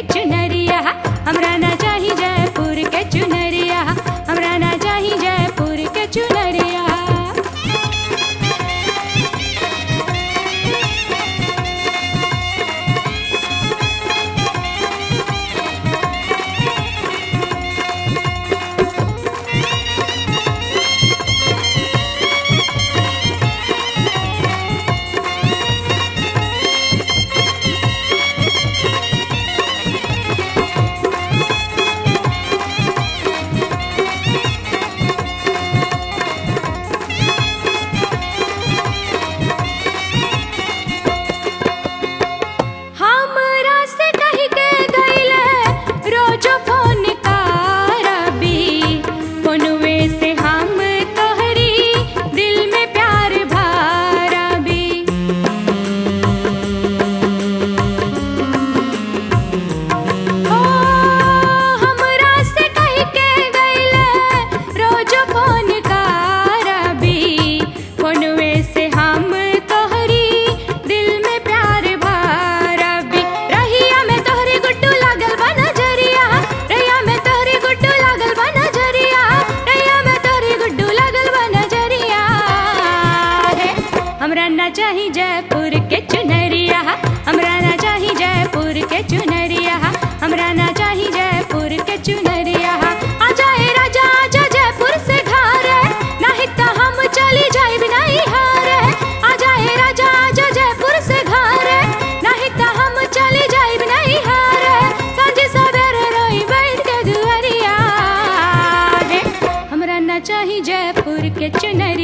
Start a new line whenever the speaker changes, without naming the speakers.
चुनरिया हमरा ना चाही जयपुर के चुनरिया हमरा ना चाही जयपुर के चुनरिया हमरा से कह के गईले रोज फोन करबी फोनवे से हम तोहरी दिल में प्यार भरबी ओ हमरा से कह के गईले रोज फोन करबी फोनवे से हम तोहरी दिल में प्यार भरबी रहिया में तोहरी गुड्डू लागल बा नजरिया रहिया में तोहरी गुड्डू लागल बा नजरिया रहिया में तोहरी गुड्डू लागल बा नजरिया हे हमरा ना चाही जयपुर के चुनरिया हमरा ना चाही जयपुर के चुनरिया हमरा ना चाही जयपुर के चुनरिया आ जाए राजा आजा जयपुर से घर नहीं तो हम चली जाए नहीं हार आ जाए राजा आजा जयपुर से घर नहीं तो हम चली जाए नहीं हार सांझ सवेरे रोई बैठ के दुआरिया रे हमरा ना चाही जयपुर के चुनरिया